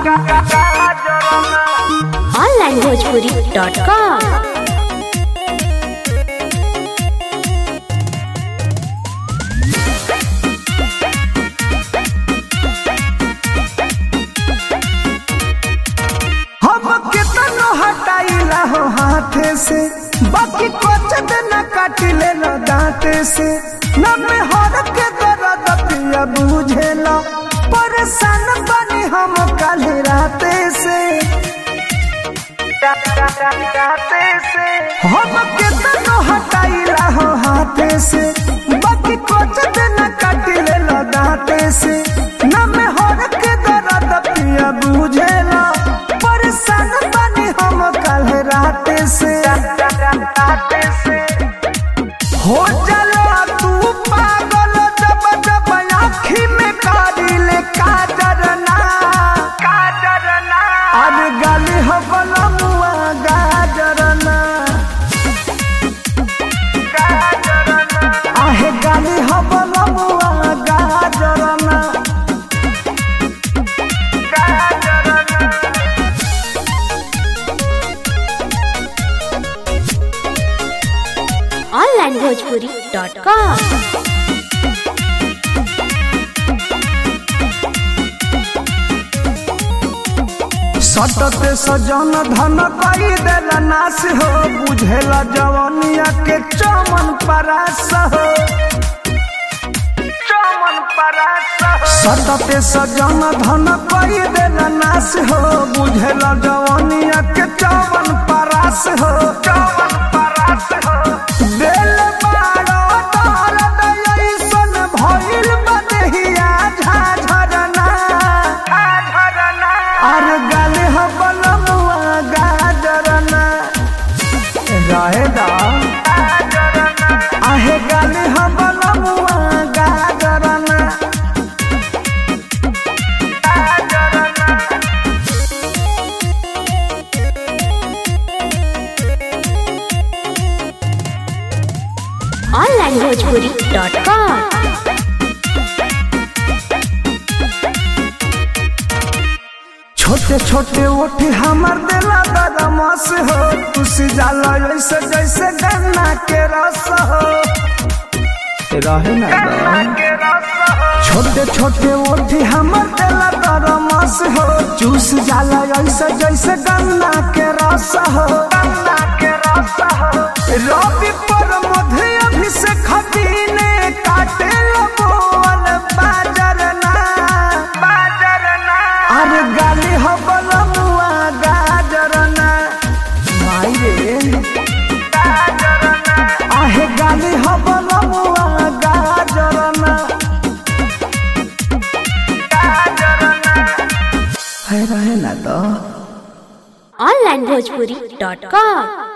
onlinebhojpuri.com हम कितनो हटाइला हो हाथे से बाकी कुछ दिन काटिले न दांते से न में हर के दर्द पिया बुझेला परेशान बनी हम कल राते से हम कितनो हटाइला हो हाथे से बाकी कुछ दिन काटिले न दांते से न में हर के दर्द पिया बुझेला परेशान बनी हम कल राते से हो चलो तू पागल जब जब आँखी में कारिले काजर ना काजर ना अरे गाली हो बलमुआ गाजर ना गाजर ना आहे गाली हो बलमुआ गाजर ना गाजर ना onlinebhojpuri.com सटते सजन धन कई देला नाश हो बुझेला जवनिया के चमन परास हो चमन परास हो सटते सजन धन कई देला नाश हो बुझेला जवनिया के चमन परास हो चमन परास हो दिल बाड़ो दर्द ऐसन भइल बदेहिया झाझरना झाझरना अरे गाले हो बलमुआ गाजरना रहे दा आहे गाले हो बलमुआ गाजरना onlinebhojpuri.com छोटे छोटे ओठी हमर दिला बदमाश हो तुसी जाला ऐसे जैसे गन्ना के रस हो रहे ना छोटे छोटे ओठी हमर दिला बदमाश हो चूस जाला ऐसे जैसे गन्ना के रस हो गन्ना के रस हो रवि पर मध्य अभिषेक हबीने काटे बोल बाजर ना बाजर ना अरे गाली हो बलमुआ गाजर ना माई रे गाजर ना आहे गाली हो बलमुआ गाजर ना गाजर ना है रहे ना तो onlinebhojpuri.com